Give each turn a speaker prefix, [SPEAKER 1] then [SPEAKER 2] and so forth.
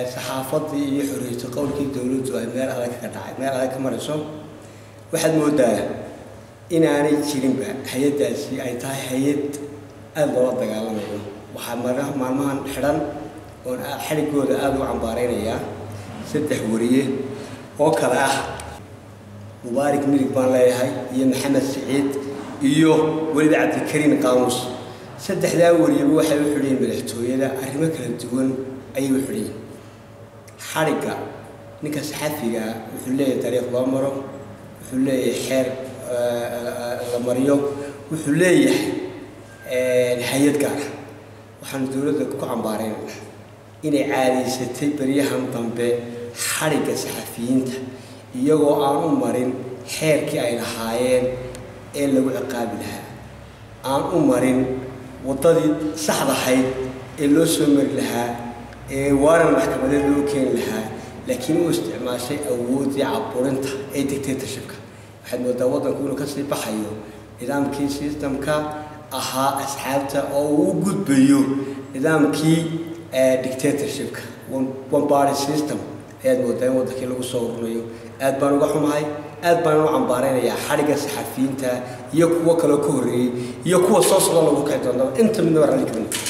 [SPEAKER 1] saxaafadii iyo xorriyatu qowlkii dowladdu ay meel adag ka dhacay meel adag ka marayso waxaad moodaa inaanay jirinba hay-addaasi ay tahay hay-ad aada loola dagaalamayo waxaa mara maalmahan xidhan oon xadhigooda aada u cambaareynayaa saddex wariye oo kale ah mubaarak mirig baan leeyahay iyo maxamed siciid iyo weliba cabdikariim qaamuus saddexdaa wariyaba waxay u xidhiyiin madaxtooyada arrimo kala duwan ayay u xidhiyiin xadhigga ninka saxafiga wuxuu leeyahay dariiq loo maro wuxuu leeyahay xeer la mariyo wuxuu leeyahay hay-ad gaara waxaanu dowladda ku cambaaraynaynaa inay caadaysatay beryahan dambe xadhigga saxafiyiinta iyagoo aan u marin xeerkii ay lahaayeen ee lagu ciqaabi lahaa aan u marin waddadii saxdahayd ee loo soo mari lahaa ee waanan maxkamadeed loo keeni lahaa laakiin u isticmaashay awooddii caburinta ee dictatorshipka waxaad moodaa waddanku inuu kasii baxayo nidaamkii systemka ahaa asxaabta oo uu u gudbayo nidaamkii dictatorshipka one party system ayaad moodaa in waddankii lagu soo ururayo aad baan uga xumahay aad baan u cambaaraynayaa xadhigga saxafiyiinta iyo kuwo kaloo ka horreeyey iyo kuwa soo socda lagu kici doonaa inta midnaba ralli gelina